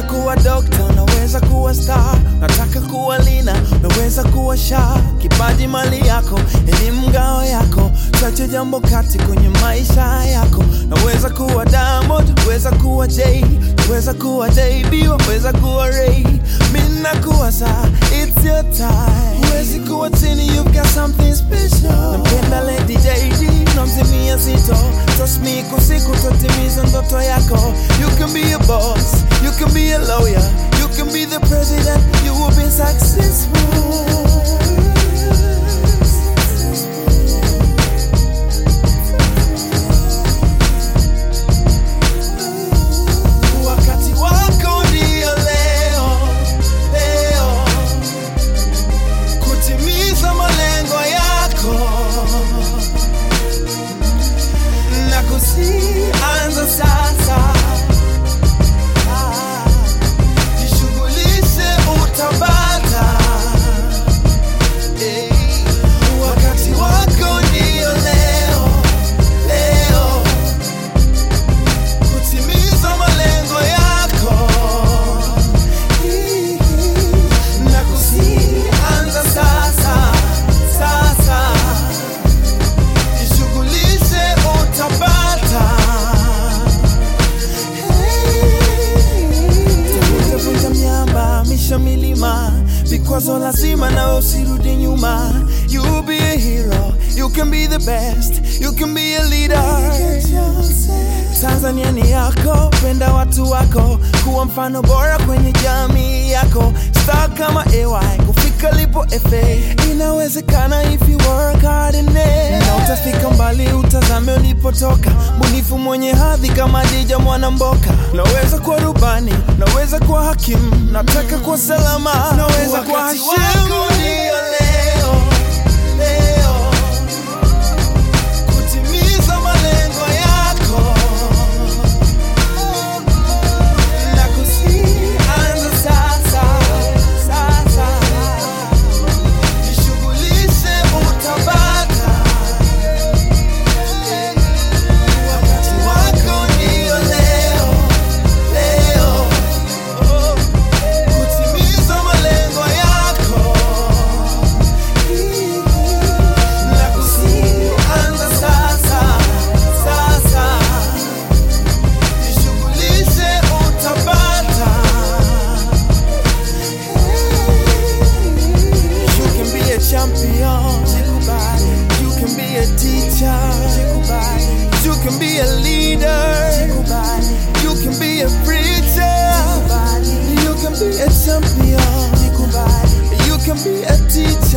kuwa dokta, unaweza kuwa star. Nataka kuwa lina, unaweza kuwa sha. Kipaji mali yako, elimu ngao yako, chache jambo kati kwenye maisha yako. Naweza kuwa Diamond, weza kuwa Jay, weza kuwa JB, weza kuwa Ray. Mimi nakuwa saa, it's your time. Huwezi kuwa chini, you've got something special. Nampenda Lady JD, namzimia zito. Trust me, kwa siku tatimiza ndoto yako. You can be a boss, you can be a lawyer, you can be the president, you will be successful. Wakati wako ndio leo, leo kutimiza malengo yako na kusianza sasa. Ah, Jishughulishe utapata. Eh, Wakati wako ndio leo, leo kutimiza malengo yako na kusianza sasa sasa jishughulishe utapata Vunja miamba misha milima vikwazo lazima na usirudi nyuma you be a hero you can be the best you can be a leader Tanzania ni yako, penda watu wako, kuwa mfano bora kwenye jamii yako. Star kama AY, kufika lipo FA, inawezekana if you work hard in it. Na utafika mbali, utazame ulipotoka, mbunifu mwenye hadhi kama Dija Mwanamboka. Naweza kuwa rubani, naweza kuwa hakimu, nataka kuwa salama, naweza kuwa Wakati Hashim. wako Ndio leo, leo kutimiza malengo yako na kusianza sasa sasa, jishughulishe utapata. Wakati wako ndio leo leo, kutimiza malengo yako na kusianza sasa sasa jishughulishe utapata. You can be a champion, jikubali. You can be a teacher, jikubali. You can be a leader, jikubali. You can be a preacher, jikubali. You can be a champion, jikubali. You can be a teacher.